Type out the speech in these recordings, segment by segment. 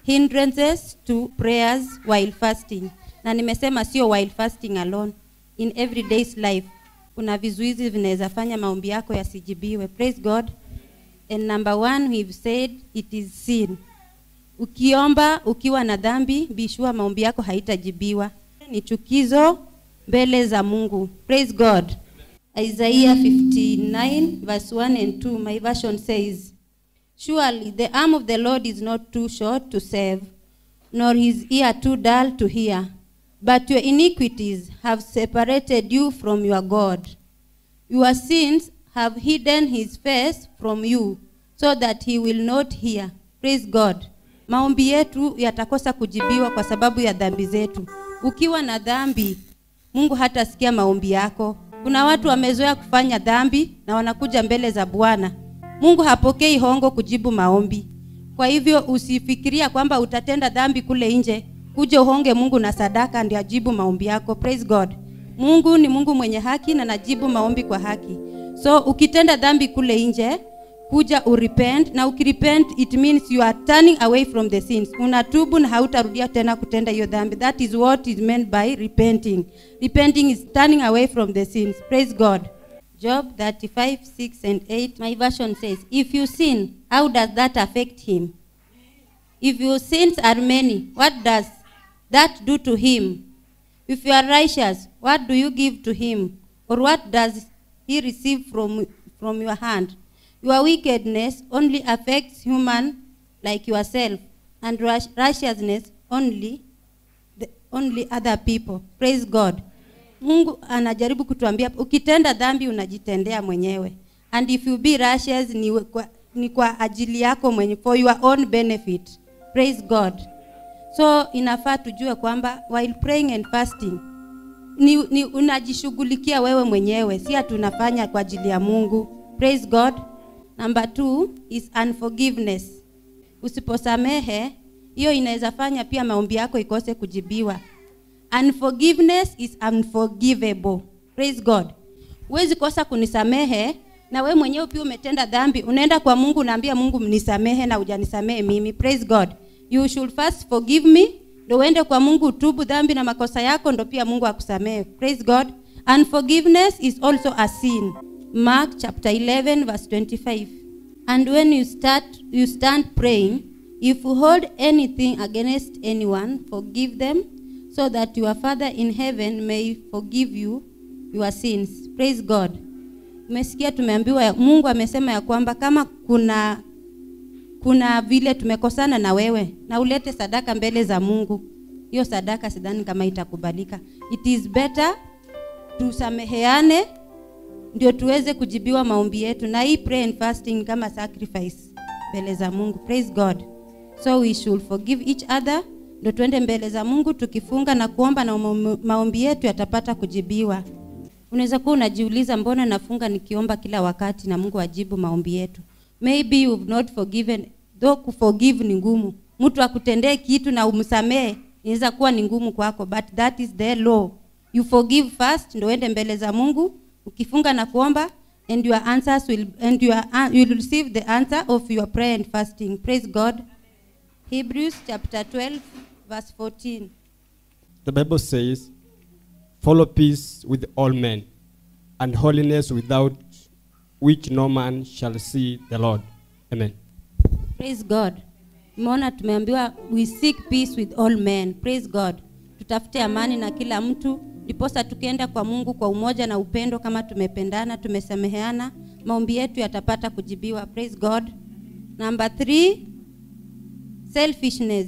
hindrances to prayers while fasting na nimesema sio while fasting alone in everyday's life kuna vizuizi vinaweza fanya maombi yako yasijibiwe praise god and number one we've said it is sin ukiomba ukiwa na dhambi bishua maombi yako haitajibiwa ni chukizo mbele za mungu praise god isaiah 59 verse 1 and 2 my version says surely the arm of the lord is not too short to save nor his ear too dull to hear but your iniquities have separated you from your god your sins have hidden his face from you so that he will not hear praise god maombi yetu yatakosa kujibiwa kwa sababu ya dhambi zetu ukiwa na dhambi mungu hatasikia maombi yako kuna watu wamezoea kufanya dhambi na wanakuja mbele za bwana mungu hapokei hongo kujibu maombi kwa hivyo usifikiria kwamba utatenda dhambi kule nje kuja uhonge mungu na sadaka ndio ajibu maombi yako praise god mungu ni mungu mwenye haki na najibu maombi kwa haki so ukitenda dhambi kule nje kuja urepent na ukirepent it means you are turning away from the sins unatubu na hautarudia tena kutenda hiyo dhambi that is what is meant by repenting repenting is turning away from the sins praise god job 35 6 and 8 my version says if you sin how does that affect him if your sins are many what does that do to him if you are righteous what do you give to him or what does he receive from, from your hand your wickedness only affects human like yourself and rash- righteousness only the, only other people praise god mungu anajaribu kutuambia ukitenda dhambi unajitendea mwenyewe and if you be righteous ni kwa, ni kwa ajili yako mwenye for your own benefit praise god so inafaa tujue kwamba while praying and fasting ni, ni unajishughulikia wewe mwenyewe si tunafanya kwa ajili ya mungu praise god number two is unforgiveness usiposamehe hiyo inaweza fanya pia maombi yako ikose kujibiwa unforgiveness is unforgivable praise god huwezi kosa kunisamehe na we mwenyewe pia umetenda dhambi unaenda kwa mungu unaambia mungu mnisamehe na hujanisamehe mimi praise god you should first forgive me ndo uende kwa mungu utubu dhambi na makosa yako ndo pia mungu akusamehe praise god unforgiveness is also a sin mark chapter 11 verse 25 and when you start you stand praying if you hold anything against anyone forgive them so that your father in heaven may forgive you your sins praise god umesikia tumeambiwa ya- mungu amesema ya kwamba kama kuna kuna vile tumekosana na wewe na ulete sadaka mbele za mungu hiyo sadaka sidhani kama itakubalika it is better tusameheane ndio tuweze kujibiwa maombi yetu na hii pray and fasting kama sacrifice mbele za mungu praise god so we should forgive each other ndio tuende mbele za mungu tukifunga na kuomba na maom- maombi yetu yatapata kujibiwa unaweza kuwa unajiuliza mbona nafunga nikiomba kila wakati na mungu ajibu maombi yetu maybe you've not forgiven though kuforgive ni ngumu mtu akutendee kitu na umsamehe inaweza kuwa ni ngumu kwako but that is the law you forgive first ndo uende mbele za mungu ukifunga na kuomba and your answers will and your an- you will receive the answer of your prayer and fasting praise god hebrews chapter 12 verse 14 The Bible says, Follow peace with all men, and holiness without which no man shall see the Lord. Amen. praise god umeona tumeambiwa we seek peace with all men praise god tutafute amani na kila mtu ndiposa tukienda kwa mungu kwa umoja na upendo kama tumependana tumesameheana maombi yetu yatapata kujibiwa praise god number three selfishness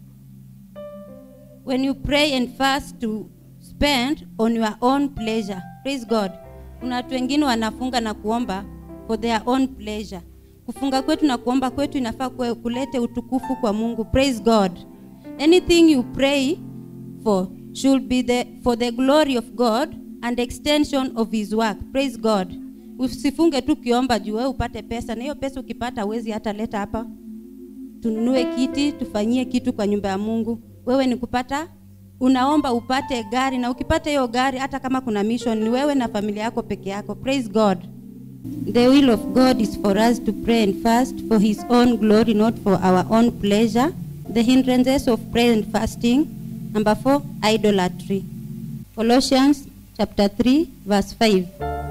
when you pray and fast to spend on your own pleasure praise god kuna watu wengine wanafunga na kuomba for their own pleasure kufunga kwetu na kuomba kwetu inafaa kue- kulete utukufu kwa mungu praise god anything you pray for should be the, for the glory of god and extension of his work praise god usifunge tu kiomba juu wewe upate pesa na hiyo pesa ukipata huwezi hata leta hapa tununue kiti tufanyie kitu kwa nyumba ya mungu wewe ni kupata unaomba upate gari na ukipata hiyo gari hata kama kuna mission ni wewe na familia yako peke yako praise god the will of god is for us to pray and fast for his own glory not for our own pleasure The hindrances of prayer and fasting. Number four, idolatry. Colossians chapter 3, verse 5.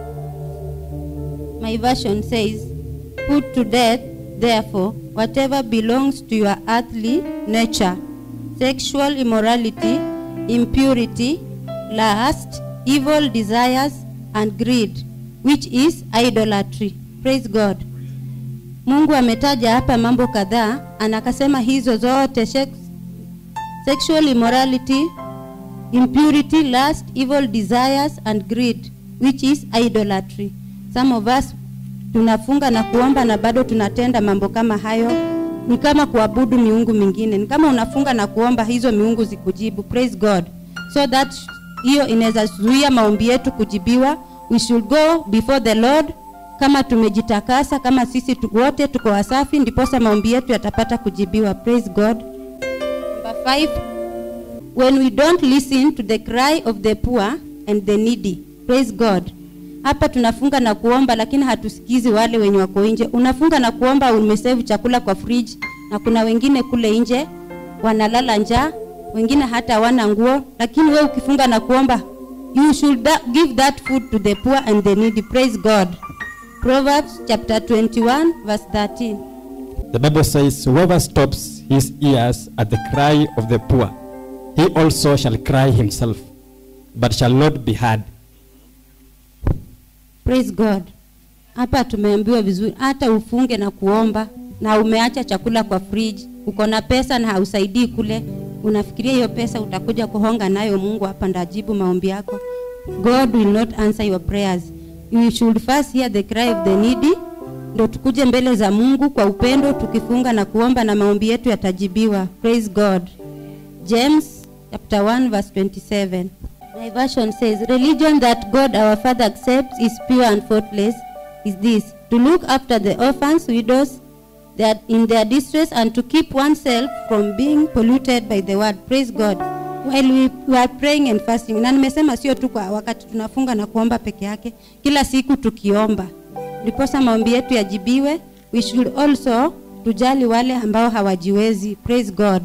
My version says, Put to death, therefore, whatever belongs to your earthly nature sexual immorality, impurity, lust, evil desires, and greed, which is idolatry. Praise God. Mungu ametaja hapa mambo kadhaa, anakasema hizo zote sex, sexual immorality, impurity, lust, evil desires and greed, which is idolatry. Some of us tunafunga na kuomba na bado tunatenda mambo kama hayo, ni kama kuabudu miungu mingine. Ni kama unafunga na kuomba hizo miungu zikujibu. Praise God. So that hiyo inaweza zuia maombi yetu kujibiwa. We should go before the Lord kama tumejitakasa, kama sisi tu, wote tuko wasafi, ndiposa maombi yetu yatapata kujibiwa. Praise God. Number five, when we don't listen to the cry of the poor and the needy. Praise God. Hapa tunafunga na kuomba lakini hatusikizi wale wenye wako nje. Unafunga na kuomba umesave chakula kwa fridge na kuna wengine kule nje wanalala njaa, wengine hata hawana nguo, lakini we ukifunga na kuomba you should da- give that food to the poor and the needy. Praise God. Proverbs chapter 21 verse 13. The Bible says, Whoever stops his ears at the cry of the poor, he also shall cry himself, but shall not be heard. Praise God. Hapa tumeambiwa vizuri, hata ufunge na kuomba na umeacha chakula kwa fridge, uko na pesa na hausaidii kule, unafikiria hiyo pesa utakuja kuhonga nayo Mungu hapa ndajibu maombi yako. God will not answer your prayers. You should first hear the cry of the needy, ndo tukuje mbele za Mungu kwa upendo tukifunga na kuomba na maombi yetu yatajibiwa. Praise God. James chapter 1 verse 27. My version says, Religion that God our Father accepts is pure and faultless is this, to look after the orphans, widows, that in their distress and to keep oneself from being polluted by the word. Praise God. While we, we are praying and fasting. Na nimesema sio tu kwa wakati tunafunga na kuomba peke yake, kila siku tukiomba. Ndiposa maombi yetu yajibiwe. We should also tujali wale ambao hawajiwezi. Praise God.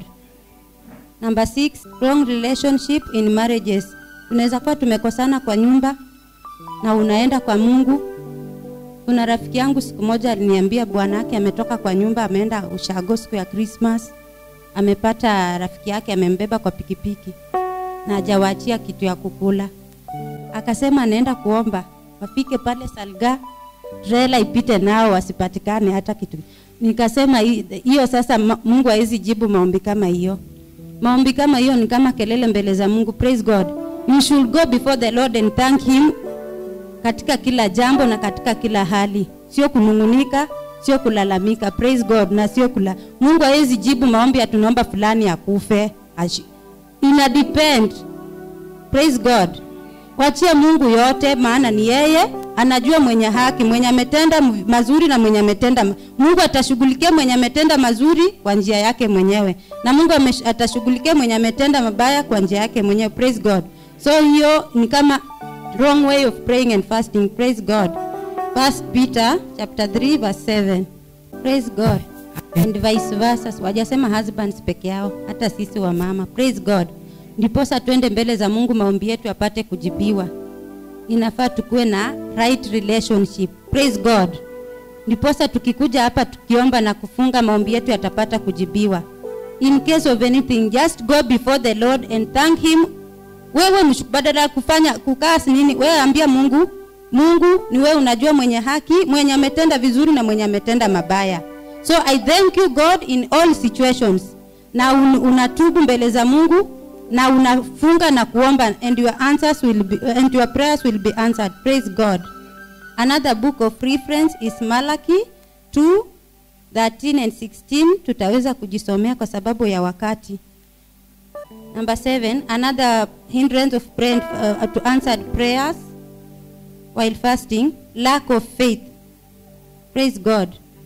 Number six, strong relationship in marriages. Tunaweza kuwa tumekosana kwa nyumba na unaenda kwa Mungu. Kuna rafiki yangu siku moja aliniambia bwana yake ametoka kwa nyumba, ameenda ushago siku ya Christmas, amepata rafiki yake amembeba kwa pikipiki na hajawaachia kitu ya kukula. Akasema anaenda kuomba, wafike pale Salga, trela ipite nao wasipatikane hata kitu. Nikasema hi- hiyo sasa ma- Mungu hawezi jibu maombi kama hiyo. Maombi kama hiyo ni kama kelele mbele za Mungu. Praise God. You should go before the Lord and thank him katika kila jambo na katika kila hali, sio kunung'unika, sio kulalamika. Praise God, na sio kula. Mungu hawezi jibu maombi ya tunaomba fulani akufe. Ashi- Ina depend. Praise God. Wachia Mungu yote, maana ni yeye anajua mwenye haki, mwenye ametenda m- mazuri na mwenye ametenda ma- Mungu atashughulikia mwenye ametenda mazuri kwa njia yake mwenyewe, na Mungu amesh- atashughulikia mwenye ametenda mabaya kwa njia yake mwenyewe. Praise God. So hiyo ni kama wrong way of praying and fasting. Praise God. First Peter chapter 3 verse 7. Praise God. And vice versa. Wajasema husbands peke yao, hata sisi wa mama. Praise God. Ndiposa twende mbele za Mungu maombi yetu yapate kujibiwa. Inafaa tukuwe na right relationship. Praise God. Ndiposa tukikuja hapa tukiomba na kufunga maombi yetu yatapata kujibiwa. In case of anything, just go before the Lord and thank him wewe mshu- badala ya kufanya kukaa si nini wewe ambia mungu mungu ni wewe unajua mwenye haki mwenye ametenda vizuri na mwenye ametenda mabaya so i thank you god in all situations na un, unatubu mbele za mungu na unafunga na kuomba and your answers will be, and your prayers will be answered praise god another book of reference is malaki 2 13 and 16 tutaweza kujisomea kwa sababu ya wakati Number seven, another hindrance of prayer, uh, to answered prayers while fasting, lack of faith. Praise God.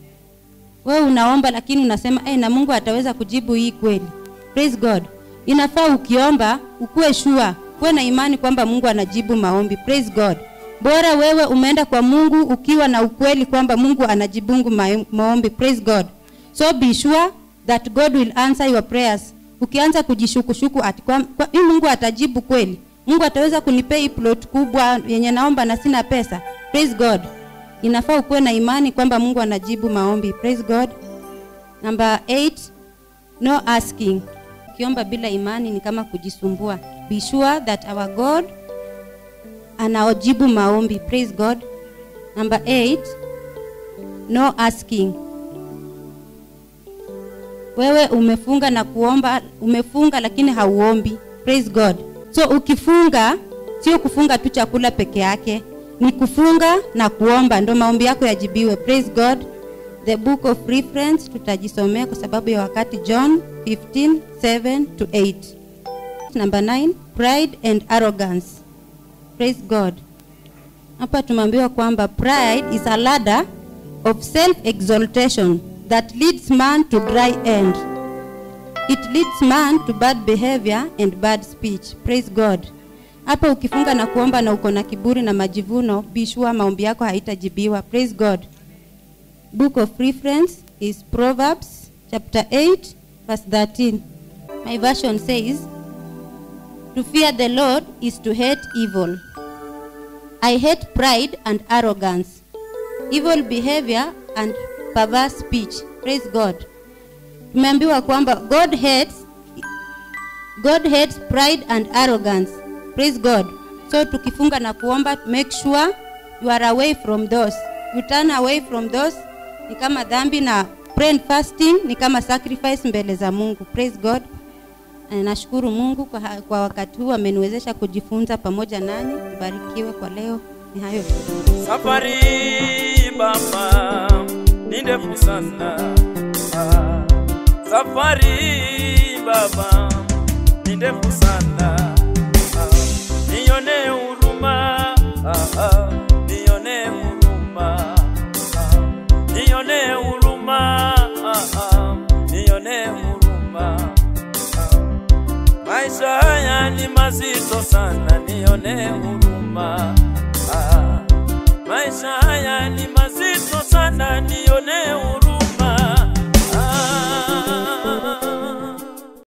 Wewe unaomba lakini unasema eh, na Mungu ataweza kujibu hii kweli. Praise God. Inafaa ukiomba ukuwe sure, kuwe na imani kwamba Mungu anajibu maombi. Praise God. Bora wewe umeenda kwa Mungu ukiwa na ukweli kwamba Mungu anajibungu ma- maombi. Praise God. So be sure that god will answer your prayers ukianza kujishukushuku ati kwa, kwa, hii mungu atajibu kweli mungu ataweza kunipea hii plot kubwa yenye naomba na sina pesa praise god inafaa ukuwe na imani kwamba mungu anajibu maombi praise god number 8 no asking ukiomba bila imani ni kama kujisumbua be sure that our god anaojibu maombi praise god number 8 no asking wewe umefunga na kuomba umefunga lakini hauombi praise god so ukifunga sio kufunga tu chakula peke yake ni kufunga na kuomba ndo maombi yako yajibiwe praise god the book of reference tutajisomea kwa sababu ya wakati john 15 7 to 8 number 9 pride and arrogance praise god hapa tumeambiwa kwamba pride is a ladder of self exaltation that leads man to dry end it leads man to bad behavior and bad speech praise god hapa ukifunga na kuomba na uko na kiburi na majivuno bishua maombi yako haitajibiwa praise god book of reference is proverbs chapter 8 verse 13 my version says to fear the lord is to hate evil i hate pride and arrogance evil behavior and perverse speech praise god tumeambiwa kwamba god hates god hates pride and arrogance praise god so tukifunga na kuomba make sure you are away from those you turn away from those ni kama dhambi na pray and fasting ni kama sacrifice mbele za mungu praise god Na nashukuru mungu kwa, ha- kwa wakati huu ameniwezesha kujifunza pamoja nanyi barikiwe kwa leo ni hayo tu Safari baba ni ndefu sana. Ah, Safari baba ni ndefu sana. Ah, Nione huruma, ah, ah, nione huruma, ah, nione huruma, ah, ah, nione huruma. Ah, Maisha haya ni mazito sana, nione huruma.